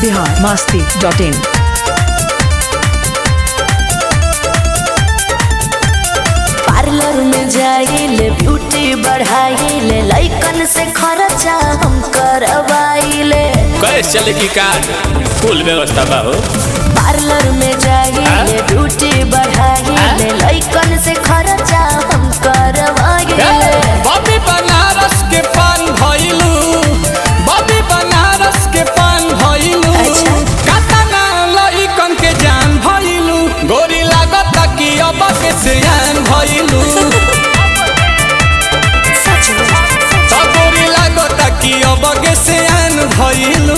Bihar Masti dot in parlour में जाइले beauty बढ़ाइले लइकन से खर्चा हम करवाइले कैसे चले की कार्ड फुल व्यवस्था बा हो पार्लर में जाइले ब्यूटी बढ़ाइले लइकन से खर्चा हम करवाइले बॉबी बनारस के पान भइलू बॉबी बनारस के पान भइलू अच्छा। कातना लइकन के जान भइलू गोरी लागत कि अब के सियान भइलू सच में त गोरी लागत कि अब के सियान भइलू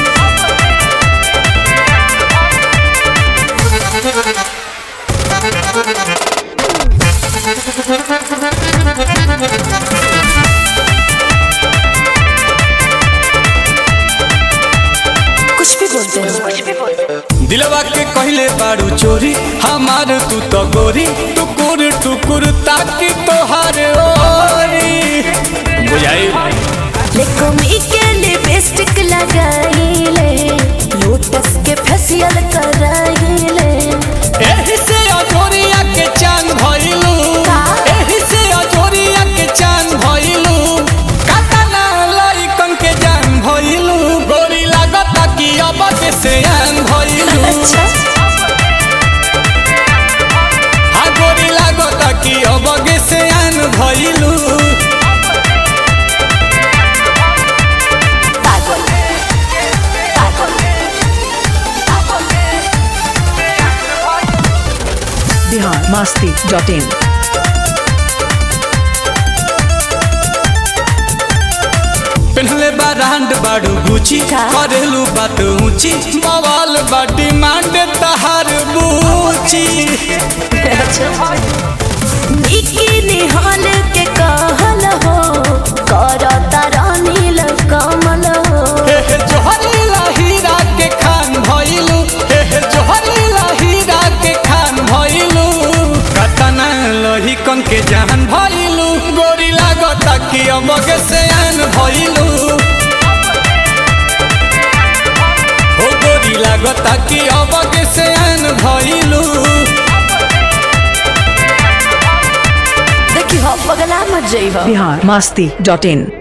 कुछ भी बोलते हैं कुछ भी बोलते हैं दिलवा के कहले बारू चोरी हमार तू तो गोरी टुकुर टुकुर ताकि तोहार ओरी बुझाई लेकोमी के लिपस्टिक लगाइले लोटस के फेशियल कराइले एही से अजोरिया के चांद भइलू का? एही से अजोरिया के चांद भइलू कातना लइकन के जान भइलू गोरी लागता कि अब के सियान भइलू अच्छा हा गोरी लागता कि अब के सियान भइलू पागल पागल बिहार मास्ती डॉट इन पेन्हले बा रांड बाड़ू गुची का? करेलू बात ऊंची बवाल बा डिमांड तहार बूची बिकिनी हॉल के कहल हो करता रानील कमल हो हे हे जोहरीला हीरा के खान भइलू हे हे जोहरीला हीरा के खान भइलू कतना लोही कन के जान भइलू गोरी लागता कि अमगे से आन भइलू हो गोरी लागता कि अमगे से आन भइलू देखी हो पगला मत जई हो बिहार मास्ती डॉट इन